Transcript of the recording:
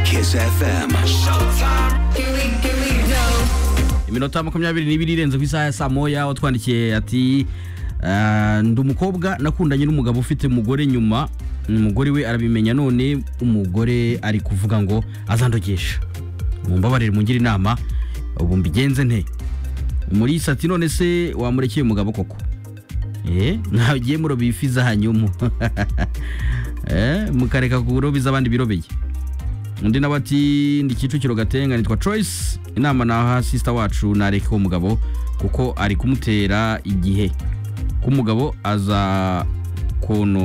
FM. iminota makumyabiri n'ibiri irenze ku isaha ya saa moya aho twandikiye ati "Ah, ndi umukobwa nakundanye n'umugabo ufite umugore nyuma umugore we arabimenya none umugore ari kuvuga ngo azandogesha mumbabarire mungire inama ubu mbigenze nte muri sati none se wamurekeye umugabo koko Eh, ntagiye muroba ifi zahanyumu Eh, mukareka kuroba iz'abandi birobeye undi nawe ati ndi kicukiro gatenga nitwa Choice inama naha sister wacu nareke uwo mugabo kuko ari kumutera igihe k'umugabo aza kono